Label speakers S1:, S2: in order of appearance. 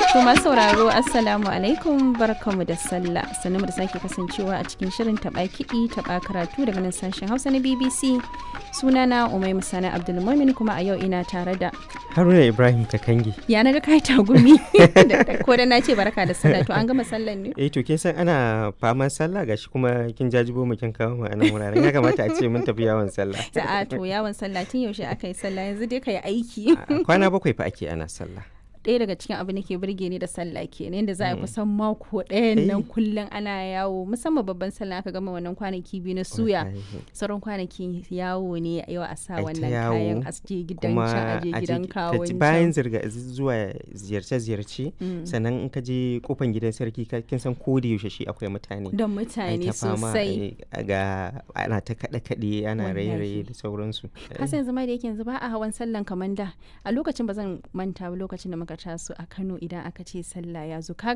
S1: To masu sauraro Assalamu alaikum barkamu da sallah sannu da sake kasancewa a cikin shirin taɓa kiɗi taɓa karatu daga nan sashen Hausa na BBC sunana Umai Musana Abdulmumin kuma a yau ina tare da
S2: Haruna Ibrahim Kakangi.
S1: ya na ga kai tagumi ko da na ce barka da sallah to an gama sallan ne
S2: Eh to kin san ana faman sallah gashi kuma kin jajibo mu kin kawo mu a nan wuraren ya kamata a ce mun tafi yawon sallah.
S1: a to yawon sallah tun yaushe aka yi sallah yanzu dai ka yi aiki
S2: A Kwana bakwai fa ake ana sallah.
S1: ɗaya daga cikin abin da ke burge ni da sallah kenan yadda za a yi kusan mako ɗayan nan
S2: Eh.
S1: kullum ana yawo musamman babban sallah aka gama wannan kwanaki biyu na suya
S2: Wallahi.
S1: sauran kwanaki yawo ne yau a sa
S2: Ai ta
S1: wannan
S2: yawo,
S1: kayan a je gidan
S2: Kuma
S1: can a je
S2: a je
S1: gidan
S2: ki-
S1: kawon
S2: ka-
S1: can.
S2: bayan zirga zuwa ziyarce-ziyarce
S1: Mm.
S2: sannan in ka je kofan gidan sarki ka- kin san ko da yaushe shi akwai mutane.
S1: don
S2: Ai
S1: mutane
S2: ta fama,
S1: sosai
S2: eh, ga ana ta kaɗe-kaɗe ana
S1: Wallahi.
S2: raye-raye da sauransu.
S1: kasan yanzu ma da yake yanzu ba a hawan sallan kamar da a lokacin ba zan manta ba lokacin da muka taso a Kano idan aka ce sallah ya zo kaga